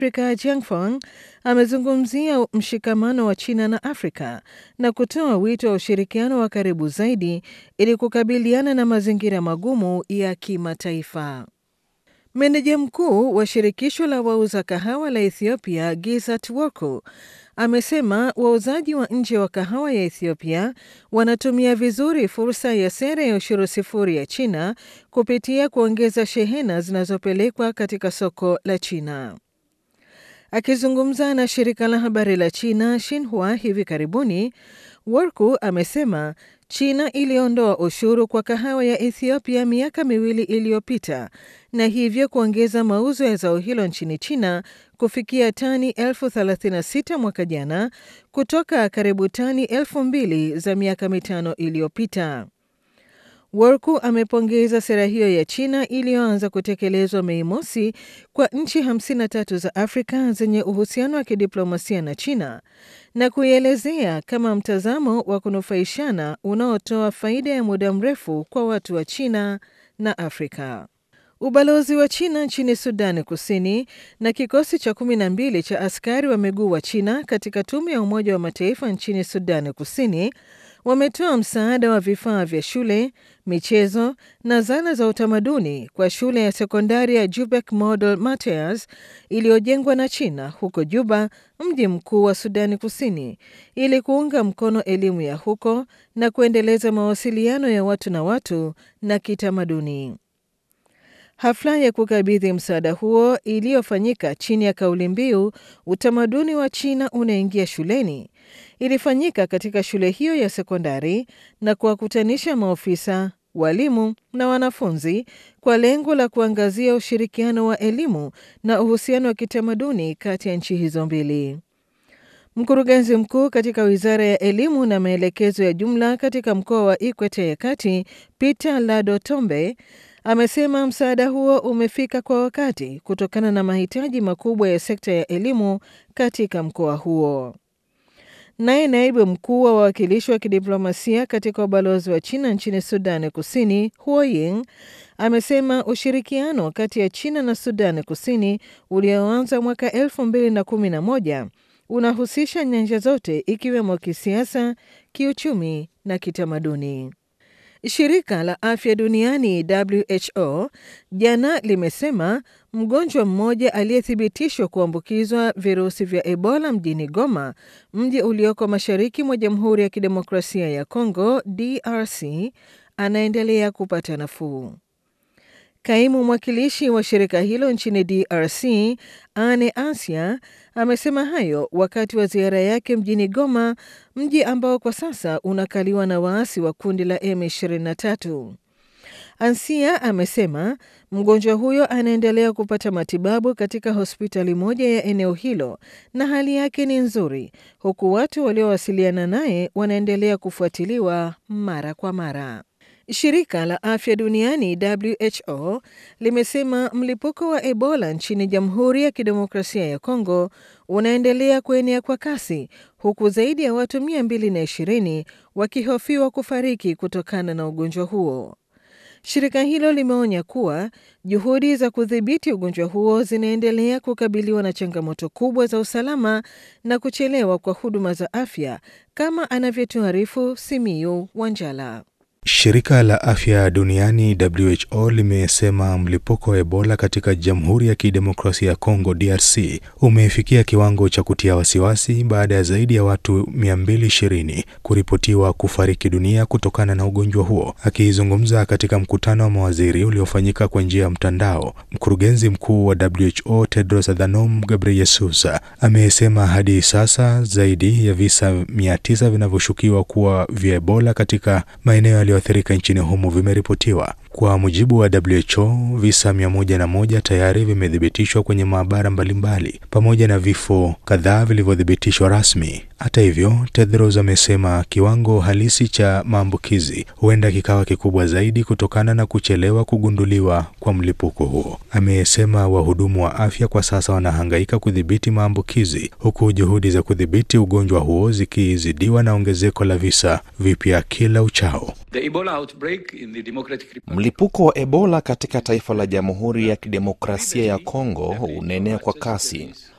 Afrika Jiangfang amezungumzia mshikamano wa China na Afrika na kutoa wito wa ushirikiano wa karibu zaidi ili kukabiliana na mazingira magumu ya kimataifa. Meneja mkuu wa shirikisho la wauza kahawa la Ethiopia Gizat Worku amesema wauzaji wa nje wa kahawa ya Ethiopia wanatumia vizuri fursa ya sera ya ushuru sifuri ya China kupitia kuongeza shehena zinazopelekwa katika soko la China. Akizungumza na shirika la habari la China Xinhua hivi karibuni, Worku amesema China iliondoa ushuru kwa kahawa ya Ethiopia miaka miwili iliyopita na hivyo kuongeza mauzo ya zao hilo nchini China kufikia tani elfu 36 mwaka jana kutoka karibu tani elfu mbili za miaka mitano iliyopita. Worku amepongeza sera hiyo ya China iliyoanza kutekelezwa Mei mosi kwa nchi 53 za Afrika zenye uhusiano wa kidiplomasia na China na kuielezea kama mtazamo wa kunufaishana unaotoa faida ya muda mrefu kwa watu wa China na Afrika. Ubalozi wa China nchini Sudani Kusini na kikosi cha kumi na mbili cha askari wa miguu wa China katika tume ya Umoja wa Mataifa nchini Sudani Kusini wametoa msaada wa vifaa vya shule, michezo na zana za utamaduni kwa shule ya sekondari ya Jubek Model Matthias iliyojengwa na China huko Juba, mji mkuu wa Sudani Kusini, ili kuunga mkono elimu ya huko na kuendeleza mawasiliano ya watu na watu na kitamaduni. Hafla ya kukabidhi msaada huo iliyofanyika chini ya kauli mbiu utamaduni wa China unaingia shuleni ilifanyika katika shule hiyo ya sekondari na kuwakutanisha maofisa, walimu na wanafunzi kwa lengo la kuangazia ushirikiano wa elimu na uhusiano wa kitamaduni kati ya nchi hizo mbili. Mkurugenzi mkuu katika Wizara ya Elimu na Maelekezo ya Jumla katika mkoa wa Ikweta ya Kati, Peter Lado Tombe, amesema msaada huo umefika kwa wakati kutokana na mahitaji makubwa ya sekta ya elimu katika mkoa huo. Naye naibu mkuu wa wawakilishi wa kidiplomasia katika ubalozi wa China nchini Sudani Kusini, Huo Ying, amesema ushirikiano kati ya China na Sudani Kusini ulioanza mwaka 2011 unahusisha nyanja zote ikiwemo kisiasa, kiuchumi na kitamaduni. Shirika la Afya Duniani WHO jana limesema mgonjwa mmoja aliyethibitishwa kuambukizwa virusi vya Ebola mjini Goma, mji ulioko mashariki mwa Jamhuri ya Kidemokrasia ya Kongo DRC, anaendelea kupata nafuu. Kaimu mwakilishi wa shirika hilo nchini DRC, Ane Asia, amesema hayo wakati wa ziara yake mjini Goma, mji ambao kwa sasa unakaliwa na waasi wa kundi la M23. Ansia amesema mgonjwa huyo anaendelea kupata matibabu katika hospitali moja ya eneo hilo na hali yake ni nzuri, huku watu waliowasiliana naye wanaendelea kufuatiliwa mara kwa mara. Shirika la Afya Duniani WHO limesema mlipuko wa Ebola nchini Jamhuri ya Kidemokrasia ya Kongo unaendelea kuenea kwa kasi huku zaidi ya watu 220 wakihofiwa kufariki kutokana na ugonjwa huo. Shirika hilo limeonya kuwa juhudi za kudhibiti ugonjwa huo zinaendelea kukabiliwa na changamoto kubwa za usalama na kuchelewa kwa huduma za afya kama anavyotuarifu Simiyu Wanjala. Shirika la Afya Duniani WHO limesema mlipuko wa Ebola katika Jamhuri ya Kidemokrasia ya Kongo DRC umefikia kiwango cha kutia wasiwasi baada ya zaidi ya watu 220 kuripotiwa kufariki dunia kutokana na ugonjwa huo. Akizungumza katika mkutano wa mawaziri uliofanyika kwa njia ya mtandao, mkurugenzi mkuu wa WHO Tedros Adhanom Ghebreyesus amesema hadi sasa zaidi ya visa 900 vinavyoshukiwa kuwa vya Ebola katika maeneo yaliyoathirika nchini humo vimeripotiwa. Kwa mujibu wa WHO, visa mia moja na moja tayari vimethibitishwa kwenye maabara mbalimbali pamoja na vifo kadhaa vilivyothibitishwa rasmi. Hata hivyo, Tedros amesema kiwango halisi cha maambukizi huenda kikawa kikubwa zaidi kutokana na kuchelewa kugunduliwa kwa mlipuko huo. Amesema wahudumu wa afya kwa sasa wanahangaika kudhibiti maambukizi huku juhudi za kudhibiti ugonjwa huo zikizidiwa na ongezeko la visa vipya kila uchao. Mlipuko wa Ebola katika taifa la Jamhuri ya Kidemokrasia ya Kongo unaenea kwa kasi